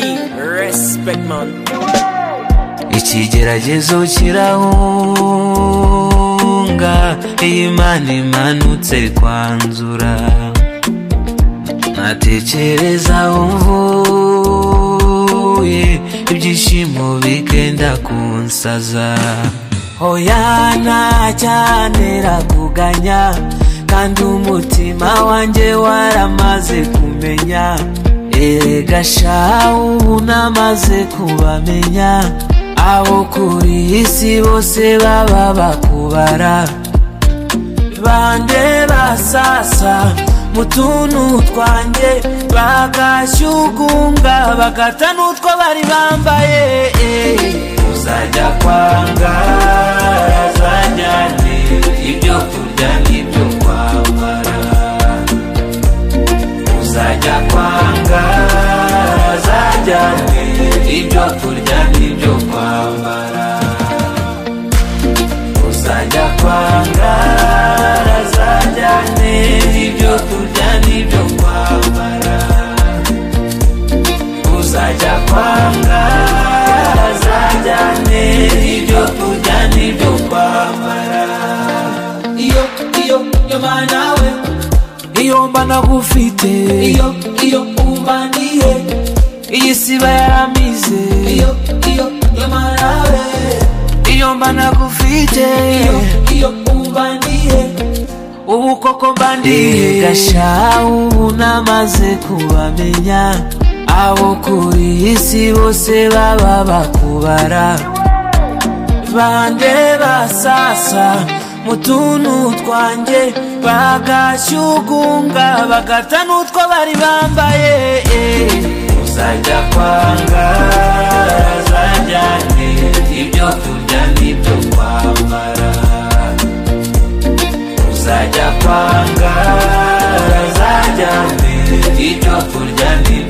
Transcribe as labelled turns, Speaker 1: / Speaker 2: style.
Speaker 1: respect man
Speaker 2: ikigeragezo kirahunga iyo imana imanutse kwanzura ntatekereza aho mvuye ibyishimo bigenda kunsaza oya ntajyanira kuganya kandi umutima wanjye waramaze kumenya erega sha ubu namaze kubamenya abo kuri isi bose baba bakubara bande basasa mu tuntu twanjye bagashyugunga bagata n'utwo bari bambaye uzajya kwanga zajyane ibyo kurya n'ibyo kwambara uzajya kwanga zajyane ibyo kurya n'ibyo kwambara uzajya kwanga zajyane ibyo kurya n'ibyo kwambara uzajya kwanga zajyane ibyo kurya n'ibyo kwambara iyo iyo iyo manawe iyo mba nagufite iyo iyo umbaniye iyi siba yaramize iyo iyo yo manawe iyo mba nagufite iyo iyo umbaniye ubu koko mbandiye gasha ubu namaze kubamenya abo kuri isi bose baba bakubara bande basasa mu tuntu twanjye bagashyugunga bagata n'utwo bari bambaye uzajya kwanga zajyane ibyo kurya n'ibyo kwambara uzajya kwanga zajyane ibyo kurya n'ibyo